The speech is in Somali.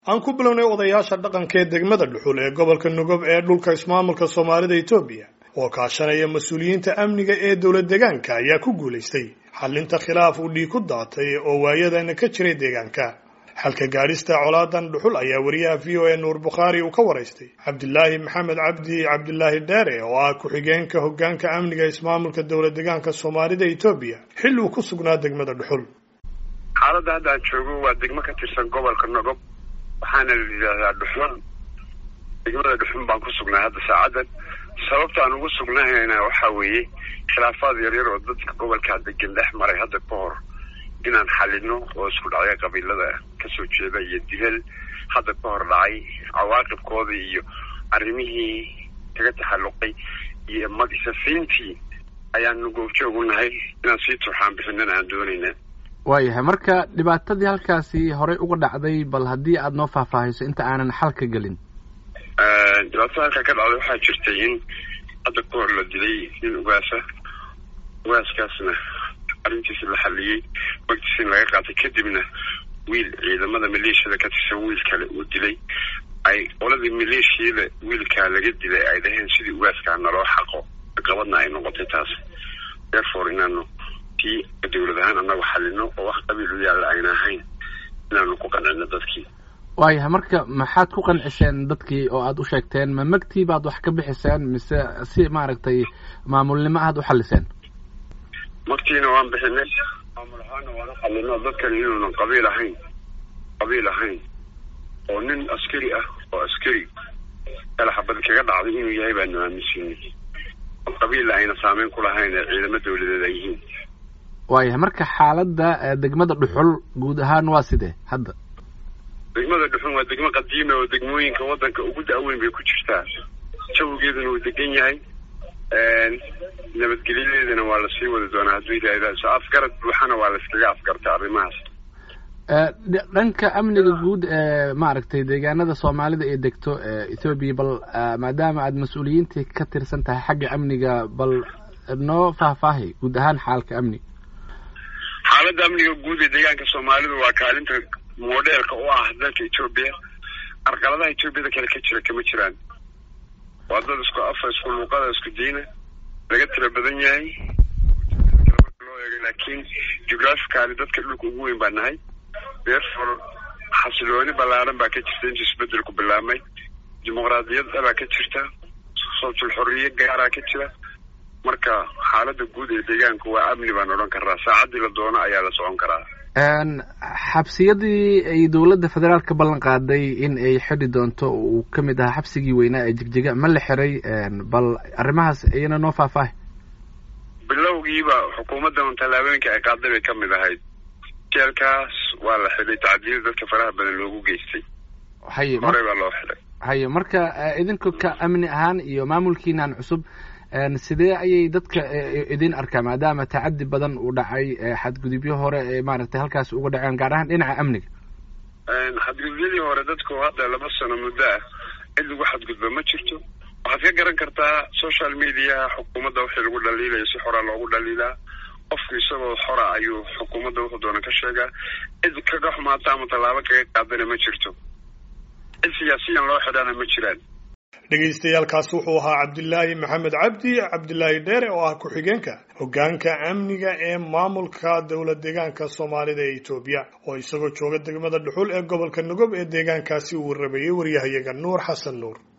aan ku bilownay odayaasha dhaqanka ee degmada dhuxul ee gobolka nugob ee dhulka ismaamulka soomaalida etoobiya oo kaashanaya mas-uuliyiinta amniga ee dowlad deegaanka ayaa ku guulaystay xallinta khilaaf uu dhiig ku daatay oo waayadana ka jiray deegaanka xalka gaadhista colaadan dhuxul ayaa wariyaha v o a nuur bukhaari uu ka waraystay cabdilaahi maxamed cabdi cabdilaahi dheere oo ah ku-xigeenka hoggaanka amniga ismaamulka dowlad deegaanka soomaalida etoobiya xilli uu ku sugnaa degmada dhuxul xaaladda hadda aan joogo waa degmo ka tirsan gobolka nogob waxaana la yidhaahdaa dhuxun degmada dhuxun baan ku sugnay hadda saacadan sababta aan ugu sugnahayna waxaa weeye khilaafaad yaryar oo dadka gobolkaa degan dhex maray hadda ka hor inaan xalino oo isku dhacya qabiilada kasoo jeeda iyo dilal hadda ka hor dhacay cawaaqibkooda iyo arrimihii kaga taxalluqay iyo madisafiintii ayaanu goobjoog u nahay inaan sii turxaan bixinana aan doonayna waayahay marka dhibaatadii halkaasi horey uga dhacday bal haddii aada noo faahfaahayso inta aanan xalka gelin dhibaatada halkaa ka dhacday waxaa jirtay in hadda ka hor la dilay nin ugaasa ugaaskaasna arrintiisi la xaliyey magtiisi in laga qaatay kadibna wiil ciidamada maleeshiyada ka tirsan wiil kale uu dilay ay qoladii maleeshiyada wiilkaa laga dilay ay dhaheen sidii ugaaskaa naloo xaqo qabadna ay noqotay taas therefore inaanu tii dawlad ahaan anagu xalino oo wax qabiil u yaalla ayna ahayn inaanu ku qancino dadkii waayahay marka maxaad ku qanciseen dadkii oo aada u sheegteen ma magtii baad wax ka bixiseen mise si maaragtay maamulnimo aad u xaliseen magtiina waan bixinay maamul ahaana waan u xalino dadkani inuunan qabiil ahayn qabiil ahayn oo nin askari ah oo askari kala xabad kaga dhacday inuu yahay baanu aaminsiinay oo qabiilla ayna saameyn ku lahayn ee ciidamo dawladeed ay yihiin waayahay marka xaaladda degmada dhuxul guud ahaan waa sidee hadda degmada dhuxul waa degmo qadiima oo degmooyinka waddanka ugu da-weyn bay ku jirtaa jawigeeduna uu degan yahay nabadgelyadeedana waa lasii wadi doonaa hadduu ilaahay so afgarad buuxana waa layskaga afgartay arrimahaas dhanka amniga guud ee maaragtay deegaanada soomaalida ee degto ethoobiya bal maadaama aada mas-uuliyiintii ka tirsan tahay xagga amniga bal noo faahfaahay guud ahaan xaalka amniga xaaladda amniga guud ee deegaanka soomaalidu waa kaalinta modeelka u ah dalka etoobiya arqaladaha etoobiyada kale ka jira kama jiraan waa dad isku afa isku luuqada isku diina laga tira badan yahay loo eego laakiin geographicaly dadka dhulka ugu weyn baa nahay therefore xasilooni ballaaran baa ka jirta intii isbedelku bilaabmay dimuqraadiyadda baa ka jirta sawtul xorriye gaaraa ka jira marka xaaladda guud ee deegaanku waa amni baan odhan karaa saacaddii la doono ayaa la socon karaa xabsiyadii ay dowladda federaalk ka ballan qaaday in ay xidhi doonto uu ka mid ahaa xabsigii weynaa ee jigjiga ma la xiray bal arrimahaas iyana noo faahfaahay bilowgiiba xukuumaddan tallaabooyinka ay qaaday bay ka mid ahayd jeelkaas waa la xidhay tacdiyada dadka faraha badan loogu geystay haye horey baa loo xidhay haye marka idinku ka amni ahaan iyo maamulkiinan cusub sidee ayay dadka idin arkaa maadaama tacadi badan uu dhacay xadgudubyo hore ee maaragtay halkaas uga dhaceen gaar ahaan dhinaca amniga xadgudubyadii hore dadku hadda laba sano muddo ah cid lagu xadgudba ma jirto waxaad ka garan kartaa social mediaha xukuumadda wixii lagu dhaliilayo si xoraa loogu dhaliilaa qofku isagoo xora ayuu xukuumadda wuxuu doona ka sheegaa cid kaga xumaata ama tallaabo kaga qaadana ma jirto cid siyaasiyan loo xidhana ma jiraan dhegaystayaaalkaas wuxuu ahaa cabdilaahi maxamed cabdi cabdilaahi dheere oo ah ku-xigeenka hoggaanka amniga ee maamulka dowlad deegaanka soomaalida ee etoobiya oo isagoo jooga degmada dhuxul ee gobolka nugob ee deegaankaasi uu rabeeyey waryahayaga nuur xasan nuur